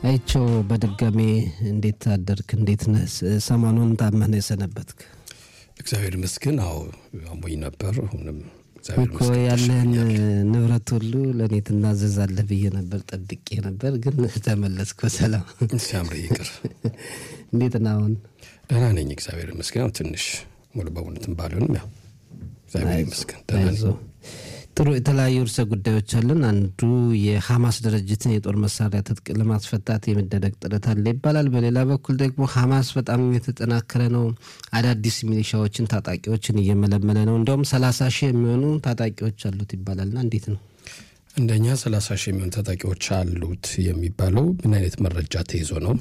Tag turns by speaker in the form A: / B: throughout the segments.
A: አይቸው በድጋሜ እንዴት አደርክ? እንዴት ነህ? ሰሞኑን ታመህ ነው የሰነበትክ?
B: እግዚአብሔር ይመስገን። አዎ አሞኝ ነበር። አሁንም
A: እኮ ያለህን ንብረት ሁሉ ለእኔ ትናዘዛለህ ብዬ ነበር፣ ጠብቄ ነበር፣ ግን ተመለስክ በሰላም
B: ሲያምር ይቅር።
A: እንዴት ነው አሁን?
B: ደህና ነኝ እግዚአብሔር ይመስገን። ያው ትንሽ ሙሉ በሙሉ እንትን ባልሆንም ያው እግዚአብሔር ይመስገን ደህና ነኝ።
A: ጥሩ የተለያዩ ርዕሰ ጉዳዮች አለን። አንዱ የሐማስ ድርጅትን የጦር መሳሪያ ትጥቅ ለማስፈታት የሚደረግ ጥረት አለ ይባላል። በሌላ በኩል ደግሞ ሐማስ በጣም የተጠናከረ ነው። አዳዲስ ሚሊሻዎችን፣ ታጣቂዎችን እየመለመለ ነው። እንዲሁም ሰላሳ ሺህ የሚሆኑ ታጣቂዎች አሉት ይባላልና እንዴት ነው?
B: እንደኛ ሰላሳ ሺህ የሚሆኑ ታጣቂዎች አሉት የሚባለው ምን አይነት መረጃ ተይዞ ነው?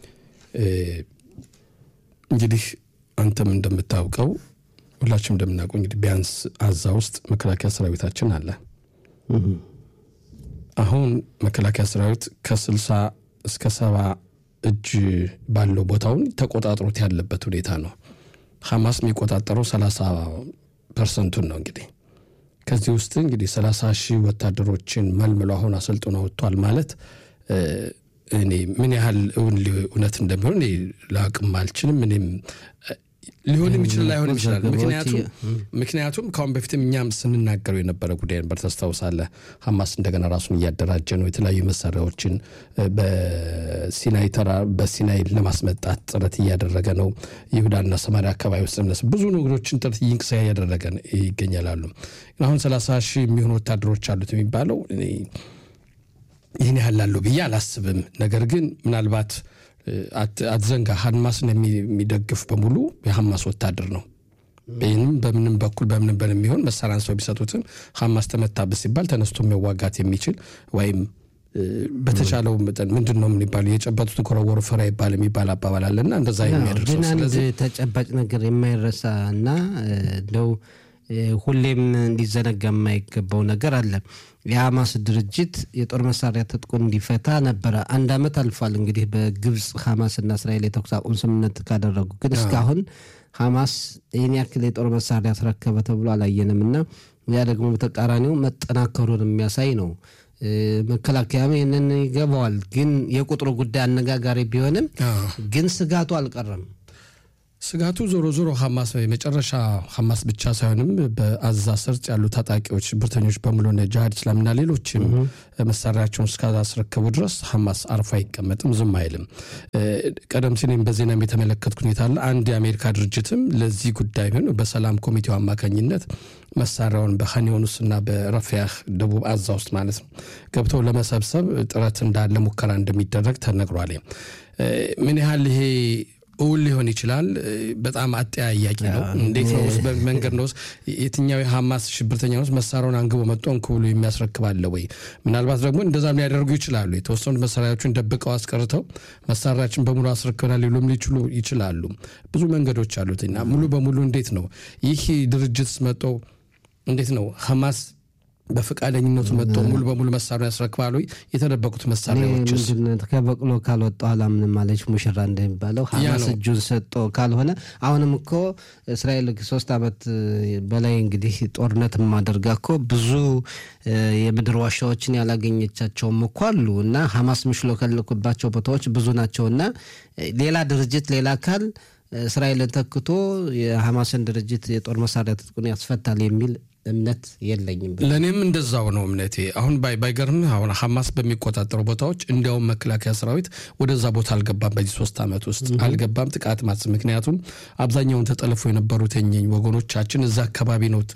B: እንግዲህ አንተም እንደምታውቀው ሁላችንም እንደምናውቀው እንግዲህ ቢያንስ አዛ ውስጥ መከላከያ ሰራዊታችን አለ። አሁን መከላከያ ሰራዊት ከስልሳ እስከ ሰባ እጅ ባለው ቦታውን ተቆጣጥሮት ያለበት ሁኔታ ነው። ሐማስ የሚቆጣጠረው ሰላሳ ፐርሰንቱን ነው። እንግዲህ ከዚህ ውስጥ እንግዲህ ሰላሳ ሺህ ወታደሮችን መልምሎ አሁን አሰልጥኖ ወጥቷል ማለት እኔ ምን ያህል እውነት እንደሚሆን እኔ ላቅም አልችልም። እኔም ሊሆንም ይችላል ላይሆንም ይችላል። ምክንያቱም ምክንያቱም ከአሁን በፊትም እኛም ስንናገረው የነበረ ጉዳይ ነበር። ታስታውሳለህ? ሐማስ እንደገና ራሱን እያደራጀ ነው። የተለያዩ መሳሪያዎችን በሲናይ ተራ በሲናይ ለማስመጣት ጥረት እያደረገ ነው። ይሁዳና ሰማሪያ አካባቢ ውስጥ ብዙ ነገሮችን ጥረት ይንቅሳ እያደረገ ይገኛላሉ። አሁን ሰላሳ ሺህ የሚሆኑ ወታደሮች አሉት የሚባለው ይህን ያህል ላሉ ብዬ አላስብም። ነገር ግን ምናልባት አትዘንጋ ሐማስን የሚደግፍ በሙሉ የሐማስ ወታደር ነው። ይህንም በምንም በኩል በምንም በን የሚሆን መሳሪያ አንስተው ቢሰጡትም ሐማስ ተመታበት ሲባል ተነስቶ መዋጋት የሚችል ወይም በተቻለው መጠን ምንድን ነው የሚባለው የጨበጡትን ከወረወሩ ፍሬ ይባል የሚባል አባባል አለና እንደዛ የሚያደርሰው
A: ግን አንድ ተጨባጭ ነገር የማይረሳ እና እንደው ሁሌም እንዲዘነጋ የማይገባው ነገር አለ። የሐማስ ድርጅት የጦር መሳሪያ ትጥቁን እንዲፈታ ነበረ። አንድ ዓመት አልፏል። እንግዲህ በግብፅ ሐማስና እስራኤል የተኩስ አቁም ስምምነት ካደረጉ ግን እስካሁን ሐማስ ይህን ያክል የጦር መሳሪያ አስረከበ ተብሎ አላየንም እና ያ ደግሞ በተቃራኒው መጠናከሩን የሚያሳይ ነው። መከላከያም ይህንን ይገባዋል። ግን የቁጥሩ ጉዳይ አነጋጋሪ ቢሆንም ግን ስጋቱ አልቀረም።
B: ስጋቱ ዞሮ ዞሮ ሐማስ የመጨረሻ ሐማስ ብቻ ሳይሆንም በአዛ ሰርጥ ያሉ ታጣቂዎች ሽብርተኞች በሙሉ ጅሃድ እስላምና ሌሎችም መሳሪያቸውን እስካስረከቡ ድረስ ሐማስ አርፎ አይቀመጥም፣ ዝም አይልም። ቀደም ሲል በዜናም የተመለከትኩ ሁኔታ አለ። አንድ የአሜሪካ ድርጅትም ለዚህ ጉዳይ ሆን በሰላም ኮሚቴው አማካኝነት መሳሪያውን በኻን ዩኒስና በረፊያህ ደቡብ አዛ ውስጥ ማለት ነው ገብተው ለመሰብሰብ ጥረት እንዳለ ሙከራ እንደሚደረግ ተነግሯል። ምን ያህል ይሄ እውን ሊሆን ይችላል። በጣም አጠያያቂ ነው። እንዴት ነው ውስጥ መንገድ ነው ውስጥ የትኛው የሐማስ ሽብርተኛ ውስጥ መሳሪያውን አንግቦ መጥቶ እንኩ ብሎ የሚያስረክባለ ወይ? ምናልባት ደግሞ እንደዛም ሊያደርጉ ይችላሉ። የተወሰኑት መሳሪያዎችን ደብቀው አስቀርተው መሳሪያችን በሙሉ አስረክበናል ሊሉም ሊችሉ ይችላሉ። ብዙ መንገዶች አሉት እና ሙሉ በሙሉ እንዴት ነው ይህ ድርጅት መጦ እንዴት ነው ሐማስ በፈቃደኝነቱ መጥቶ ሙሉ በሙሉ መሳሪያ ያስረክባሉ። የተደበቁት መሳሪያዎችስ
A: ከበቅሎ ካልወጣ አላምንም ማለች ሙሽራ እንደሚባለው ሐማስ እጁን ሰጦ ካልሆነ አሁንም እኮ እስራኤል ሶስት ዓመት በላይ እንግዲህ ጦርነት ማደርጋ እኮ ብዙ የምድር ዋሻዎችን ያላገኘቻቸውም እኮ አሉ እና ሐማስ የሚሽሎከልኩባቸው ቦታዎች ብዙ ናቸው እና ሌላ ድርጅት ሌላ አካል እስራኤልን ተክቶ የሐማስን ድርጅት የጦር መሳሪያ ትጥቁን ያስፈታል የሚል እምነት የለኝም።
B: ለእኔም እንደዛው ነው እምነቴ። አሁን ባይገርምህ አሁን ሐማስ በሚቆጣጠሩ ቦታዎች እንዲያውም መከላከያ ሰራዊት ወደዛ ቦታ አልገባም። በዚህ ሶስት ዓመት ውስጥ አልገባም ጥቃት ማስ ምክንያቱም አብዛኛውን ተጠልፎ የነበሩት የኘኝ ወገኖቻችን እዛ አካባቢ ነው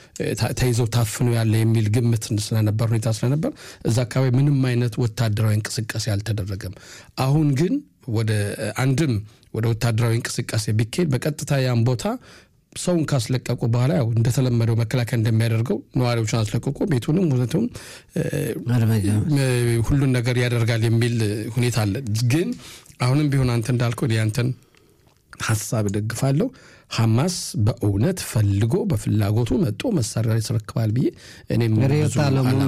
B: ተይዘው ታፍነው ያለ የሚል ግምት ስለነበር ሁኔታ ስለነበር እዛ አካባቢ ምንም አይነት ወታደራዊ እንቅስቃሴ አልተደረገም። አሁን ግን ወደ አንድም ወደ ወታደራዊ እንቅስቃሴ ቢካሄድ በቀጥታ ያን ቦታ ሰውን ካስለቀቁ በኋላ ያው እንደተለመደው መከላከያ እንደሚያደርገው ነዋሪዎችን አስለቅቆ ቤቱንም ሁለቱም ሁሉን ነገር ያደርጋል የሚል ሁኔታ አለ። ግን አሁንም ቢሆን አንተ እንዳልከው ያንተን ሀሳብ እደግፋለሁ። ሐማስ በእውነት ፈልጎ በፍላጎቱ መጦ መሳሪያ ያስረክባል ብዬ እኔም
A: ርዕዮተ ዓለሙም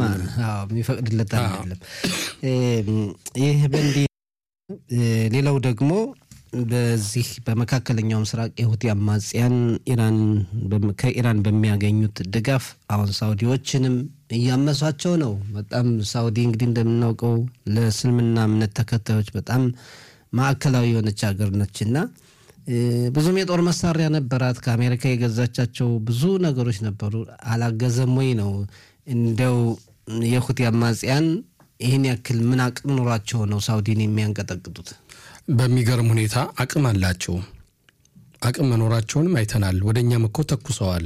A: የሚፈቅድለት አይደለም። ይህ በእንዲህ ሌላው ደግሞ በዚህ በመካከለኛው ምስራቅ የሁቲ አማጽያን ኢራን ከኢራን በሚያገኙት ድጋፍ አሁን ሳውዲዎችንም እያመሷቸው ነው። በጣም ሳውዲ እንግዲህ እንደምናውቀው ለእስልምና እምነት ተከታዮች በጣም ማዕከላዊ የሆነች ሀገር ነች እና ብዙም የጦር መሳሪያ ነበራት። ከአሜሪካ የገዛቻቸው ብዙ ነገሮች ነበሩ። አላገዘም ወይ ነው እንደው የሁቲ አማጽያን ይህን ያክል ምን አቅም ኑሯቸው ነው ሳውዲን የሚያንቀጠቅጡት?
B: በሚገርም ሁኔታ አቅም አላቸው። አቅም መኖራቸውንም አይተናል። ወደ እኛም እኮ ተኩሰዋል።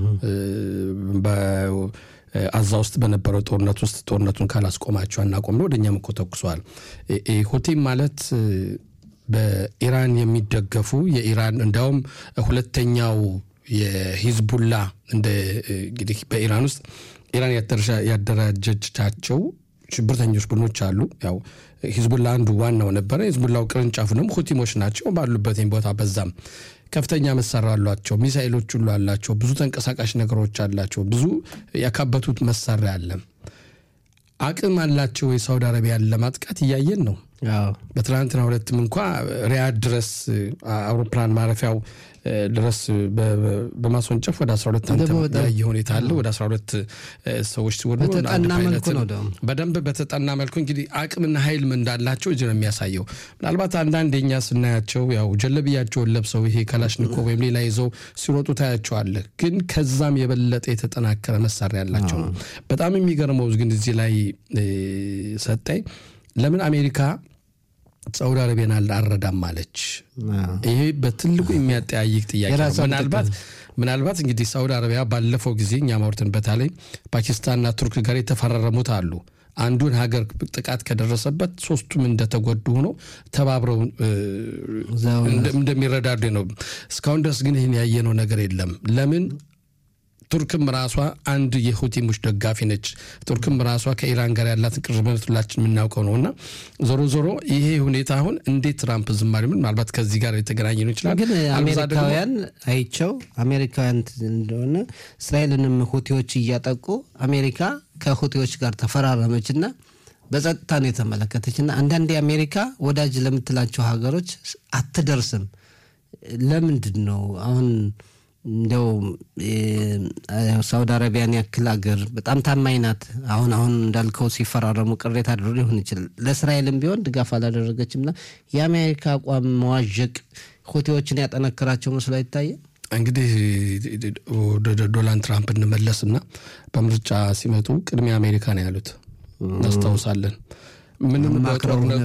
B: አዛ ውስጥ በነበረው ጦርነት ውስጥ ጦርነቱን ካላስቆማቸው አናቆም ነው። ወደ እኛም እኮ ተኩሰዋል። ሁቲም ማለት በኢራን የሚደገፉ የኢራን እንዲያውም ሁለተኛው የሂዝቡላ እንደ እንግዲህ በኢራን ውስጥ ኢራን ያደራጀቻቸው ሽብርተኞች ቡድኖች አሉ። ያው ሂዝቡላ አንዱ ዋናው ነበረ። ሂዝቡላው ቅርንጫፉ ደግሞ ሁቲሞች ናቸው። ባሉበት ቦታ በዛም ከፍተኛ መሳሪያ አሏቸው። ሚሳይሎች ሁሉ አላቸው። ብዙ ተንቀሳቃሽ ነገሮች አላቸው። ብዙ ያካበቱት መሳሪያ አለ። አቅም አላቸው የሳውዲ አረቢያን ለማጥቃት እያየን ነው። በትናንትና ሁለትም እንኳ ሪያድ ድረስ አውሮፕላን ማረፊያው ድረስ በማስወንጨፍ ወደ 12 አንተ ያየ ሁኔታ አለ። ወደ 12 ሰዎች ሲወዱ በደንብ በተጠና መልኩ እንግዲህ አቅምና ኃይል እንዳላቸው እዚህ ነው የሚያሳየው። ምናልባት አንዳንድ የኛ ስናያቸው ያው ጀለብያቸውን ለብሰው ይሄ ከላሽኒኮ ወይም ሌላ ይዘው ሲሮጡ ታያቸዋለህ። ግን ከዛም የበለጠ የተጠናከረ መሳሪያ ያላቸው ነው። በጣም የሚገርመው ግን እዚህ ላይ ሰጠኝ ለምን አሜሪካ ሳውዲ አረቢያን አልረዳም አለች? ይሄ በትልቁ የሚያጠያይቅ ጥያቄ ነው። ምናልባት ምናልባት እንግዲህ ሳውዲ አረቢያ ባለፈው ጊዜ እኛ ማውርትን በተለይ ፓኪስታንና ቱርክ ጋር የተፈራረሙት አሉ። አንዱን ሀገር ጥቃት ከደረሰበት ሶስቱም እንደተጎዱ ሆኖ ተባብረው እንደሚረዳዱ ነው። እስካሁን ድረስ ግን ይህን ያየነው ነገር የለም። ለምን ቱርክም ራሷ አንድ የሁቲሞች ደጋፊ ነች። ቱርክም ራሷ ከኢራን ጋር ያላትን ቅርበት ሁላችን የምናውቀው ነው እና ዞሮ ዞሮ ይሄ ሁኔታ አሁን እንዴት ትራምፕ ዝም አሉ? ምናልባት ከዚህ ጋር የተገናኘ ነው ይችላል።
A: ግን አሜሪካውያን አይቸው አሜሪካውያን እንደሆነ እስራኤልንም ሁቲዎች እያጠቁ አሜሪካ ከሁቲዎች ጋር ተፈራረመች እና በጸጥታ ነው የተመለከተች እና አንዳንዴ አሜሪካ ወዳጅ ለምትላቸው ሀገሮች አትደርስም። ለምንድን ነው አሁን እንደው ሳውዲ አረቢያን ያክል ሀገር በጣም ታማኝ ናት። አሁን አሁን እንዳልከው ሲፈራረሙ ቅሬታ አድሮ ሊሆን ይችላል። ለእስራኤልም ቢሆን ድጋፍ አላደረገችም እና የአሜሪካ አቋም መዋዠቅ ሁቲዎችን ያጠነክራቸው መስሎ አይታየም።
B: እንግዲህ ወደ ዶናልድ ትራምፕ እንመለስና በምርጫ ሲመጡ ቅድሚያ አሜሪካ ነው ያሉት እናስታውሳለን። ምንም በጦርነቱ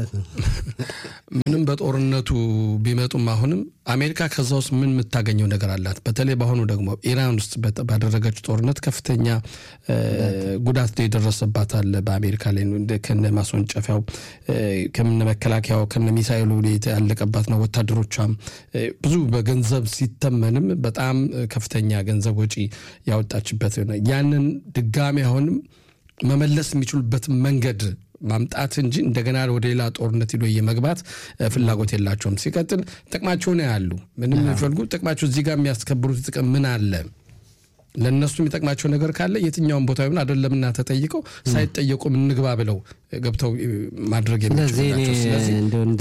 B: ምንም በጦርነቱ ቢመጡም አሁንም አሜሪካ ከዛ ውስጥ ምን የምታገኘው ነገር አላት? በተለይ በአሁኑ ደግሞ ኢራን ውስጥ ባደረገችው ጦርነት ከፍተኛ ጉዳት የደረሰባት አለ በአሜሪካ ላይ ከነ ማስወንጨፊያው ከነ መከላከያው ከነ ሚሳይሉ ያለቀባት ነው። ወታደሮቿም ብዙ በገንዘብ ሲተመንም በጣም ከፍተኛ ገንዘብ ወጪ ያወጣችበት ያንን ድጋሚ አሁንም መመለስ የሚችሉበት መንገድ ማምጣት እንጂ እንደገና ወደ ሌላ ጦርነት ሂዶ የመግባት ፍላጎት የላቸውም። ሲቀጥል ጥቅማቸውን ያሉ ምንም የሚፈልጉ ጥቅማቸው እዚህ ጋር የሚያስከብሩት ጥቅም ምን አለ? ለእነሱ የሚጠቅማቸው ነገር ካለ የትኛውን ቦታ ይሁን አይደለምና ተጠይቀው ሳይጠየቁም እንግባ ብለው ገብተው ማድረግ የሚችሉናቸው። ስለዚህ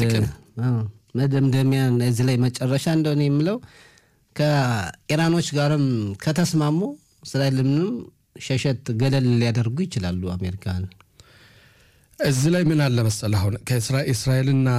A: መደምደሚያ እዚህ ላይ መጨረሻ እንደሆነ የምለው ከኢራኖች ጋርም ከተስማሙ እስራኤልንም ሸሸት ገለል ሊያደርጉ ይችላሉ አሜሪካን
B: እዚህ ላይ ምን አለ መሰለህ፣ አሁን ከእስራኤልና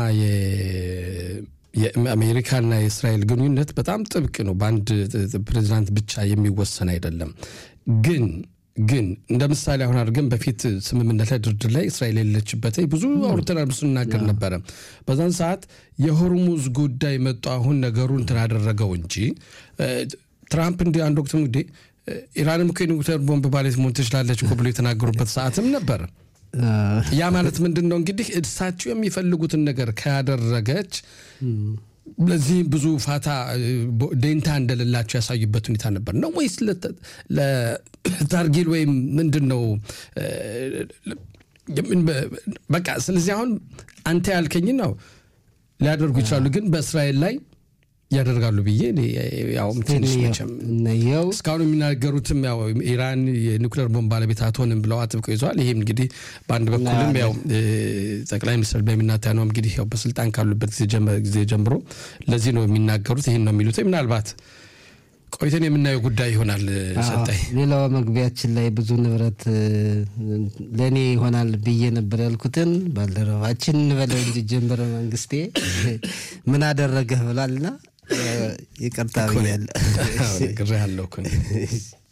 B: የአሜሪካና የእስራኤል ግንኙነት በጣም ጥብቅ ነው። በአንድ ፕሬዚዳንት ብቻ የሚወሰን አይደለም። ግን ግን እንደ ምሳሌ አሁን አድርገን በፊት ስምምነት ላይ ድርድር ላይ እስራኤል የሌለችበት ብዙ አውርተናል፣ ብዙ ስናገር ነበረ። በዛን ሰዓት የሆርሙዝ ጉዳይ መጡ። አሁን ነገሩ እንትን አደረገው እንጂ ትራምፕ እንዲ አንድ ወቅትም እንግዲህ ኢራንም እኮ የኒውክሌር ቦምብ ባሌት መሆን ትችላለች እኮ ብሎ የተናገሩበት ሰዓትም ነበር። ያ ማለት ምንድን ነው እንግዲህ እሳቸው የሚፈልጉትን ነገር ካደረገች ለዚህ ብዙ ፋታ ደንታ እንደሌላቸው ያሳዩበት ሁኔታ ነበር ነው ወይስ ለታርጊል ወይም ምንድን ነው? በቃ ስለዚህ አሁን አንተ ያልከኝ ነው ሊያደርጉ ይችላሉ፣ ግን በእስራኤል ላይ ያደርጋሉ ብዬ እኔ ያው ትንሽ መቼም
A: እነየው
B: እስካሁን የሚናገሩትም ያው ኢራን የኒውክሌር ቦምብ ባለቤት አትሆንም ብለው አጥብቀው ይዘዋል። ይህም እንግዲህ በአንድ በኩልም ያው ጠቅላይ ሚኒስትር ቤንያሚን ኔታንያሁ እንግዲህ ያው በስልጣን ካሉበት ጊዜ ጀምሮ ለዚህ ነው የሚናገሩት፣ ይህን ነው የሚሉት። ምናልባት ቆይተን የምናየው ጉዳይ ይሆናል። ሰጠኝ
A: ሌላው መግቢያችን ላይ ብዙ ንብረት ለእኔ ይሆናል ብዬ ነበር ያልኩትን ባልደረባችን እንበለው እንጂ ጀንበረ መንግስቴ ምን አደረገህ ብሏልና ይቅርታ ብያለሁ።
B: ግራ ያለው